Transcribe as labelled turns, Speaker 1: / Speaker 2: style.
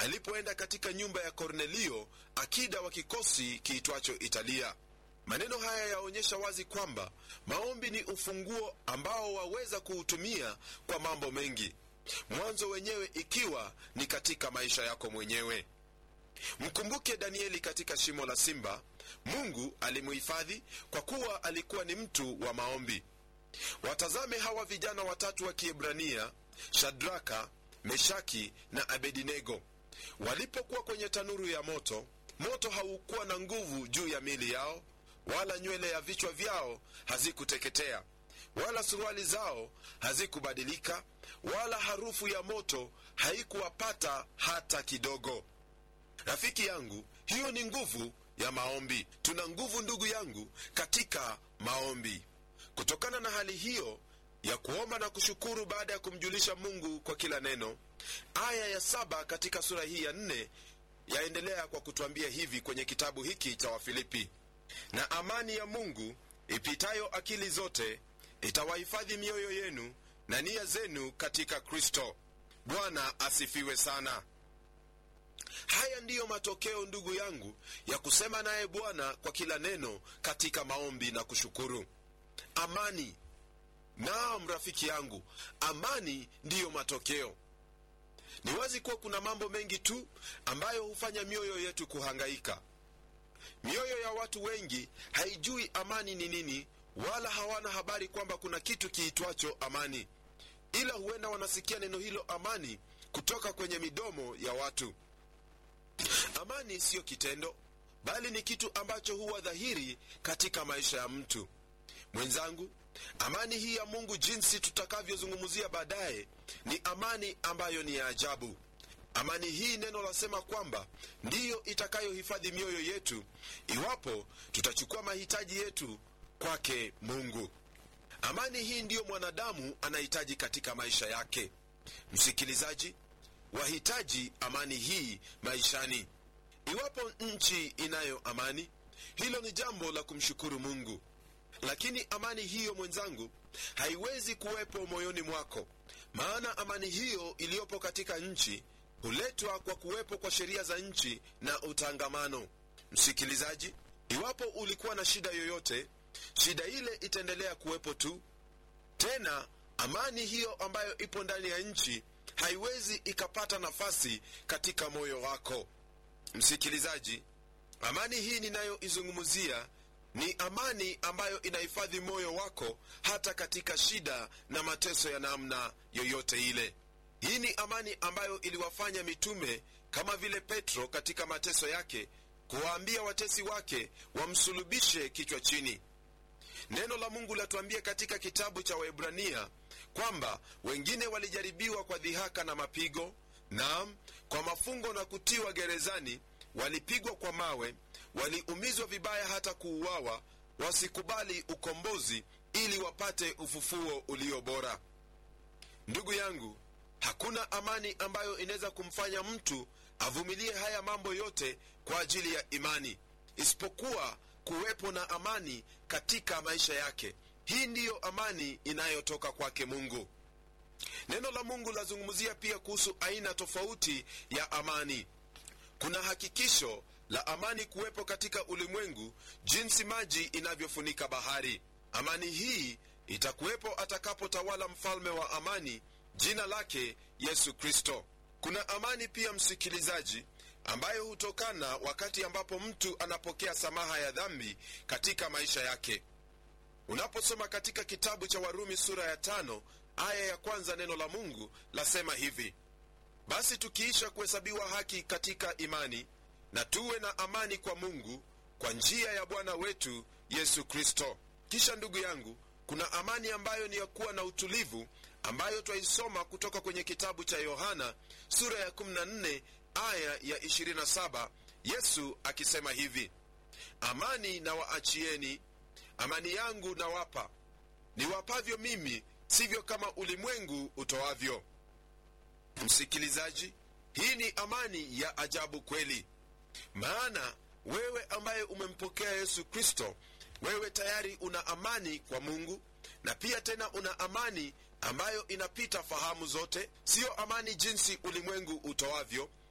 Speaker 1: alipoenda katika nyumba ya kornelio akida wa kikosi kiitwacho italia maneno haya yaonyesha wazi kwamba maombi ni ufunguo ambao waweza kuutumia kwa mambo mengi mwanzo wenyewe ikiwa ni katika maisha yako mwenyewe mkumbuke danieli katika shimo la simba mungu alimuhifadhi kwa kuwa alikuwa ni mtu wa maombi watazame hawa vijana watatu wa kiebrania shadraka meshaki na abedinego walipokuwa kwenye tanuru ya moto moto haukuwa na nguvu juu ya mili yao wala nywele ya vichwa vyao hazikuteketea wala suruali zao hazikubadilika wala harufu ya moto haikuwapata hata kidogo rafiki yangu hiyo ni nguvu ya maombi tuna nguvu ndugu yangu katika maombi kutokana na hali hiyo ya kuomba na kushukuru baada ya kumjulisha mungu kwa kila neno aya ya saba katika sura hii ya nne yaendelea kwa kutwambia hivi kwenye kitabu hiki cha wafilipi na amani ya mungu ipitayo akili zote itawahifadhi mioyo yenu na nia zenu katika kristo bwana asifiwe sana haya ndiyo matokeo ndugu yangu ya kusema naye bwana kwa kila neno katika maombi na kushukuru amani naam rafiki yangu amani ndiyo matokeo ni wazi kuwa kuna mambo mengi tu ambayo hufanya mioyo yetu kuhangaika mioyo ya watu wengi haijui amani ni nini wala hawana habari kwamba kuna kitu kiitwacho amani ila huenda wanasikia neno hilo amani kutoka kwenye midomo ya watu amani siyo kitendo bali ni kitu ambacho huwa dhahiri katika maisha ya mtu mwenzangu amani hii ya mungu jinsi tutakavyozungumzia baadaye ni amani ambayo ni ya ajabu amani hii neno lasema kwamba ndiyo itakayohifadhi mioyo yetu iwapo tutachukua mahitaji yetu kwake mungu amani hii ndiyo mwanadamu anahitaji katika maisha yake msikilizaji wahitaji amani hii maishani iwapo nchi inayo amani hilo ni jambo la kumshukuru mungu lakini amani hiyo mwenzangu haiwezi kuwepo moyoni mwako maana amani hiyo iliyopo katika nchi huletwa kwa kuwepo kwa sheria za nchi na utangamano msikilizaji iwapo ulikuwa na shida yoyote shida ile itaendelea kuwepo tu tena amani hiyo ambayo ipo ndani ya nchi haiwezi ikapata nafasi katika moyo wako msikilizaji amani hii ninayoizungumzia ni amani ambayo inahifadhi moyo wako hata katika shida na mateso ya namna yoyote ile hii ni amani ambayo iliwafanya mitume kama vile petro katika mateso yake kuwaambia watesi wake wamsulubishe kichwa chini neno la mungu latuambia katika kitabu cha waebrania kwamba wengine walijaribiwa kwa dhihaka na mapigo naam kwa mafungo na kutiwa gerezani walipigwa kwa mawe waliumizwa vibaya hata kuuawa wasikubali ukombozi ili wapate ufufuo ulio bora ndugu yangu hakuna amani ambayo inaweza kumfanya mtu avumilie haya mambo yote kwa ajili ya imani isipokuwa kuwepo na amani katika maisha yake hii ndiyo amani inayotoka kwake mungu neno la mungu lazungumzia pia kuhusu aina tofauti ya amani kuna hakikisho la amani kuwepo katika ulimwengu jinsi maji inavyofunika bahari amani hii itakuwepo atakapotawala mfalme wa amani jina lake yesu kristo kuna amani pia msikilizaji ambayo hutokana wakati ambapo mtu anapokea samaha ya dhambi katika maisha yake unaposoma katika kitabu cha warumi sura ya tano aya ya kwanza neno la mungu lasema hivi basi tukiisha kuhesabiwa haki katika imani na tuwe na amani kwa mungu kwa njia ya bwana wetu yesu kristo kisha ndugu yangu kuna amani ambayo ni ya kuwa na utulivu ambayo twaisoma kutoka kwenye kitabu cha yohana sura ya 14 aya ya 27 yesu akisema hivi amani na waachieni amani yangu nawapa niwapavyo mimi sivyo kama ulimwengu utoavyo msikilizaji hii ni amani ya ajabu kweli maana wewe ambaye umempokea yesu kristo wewe tayari una amani kwa mungu na pia tena una amani ambayo inapita fahamu zote siyo amani jinsi ulimwengu utoavyo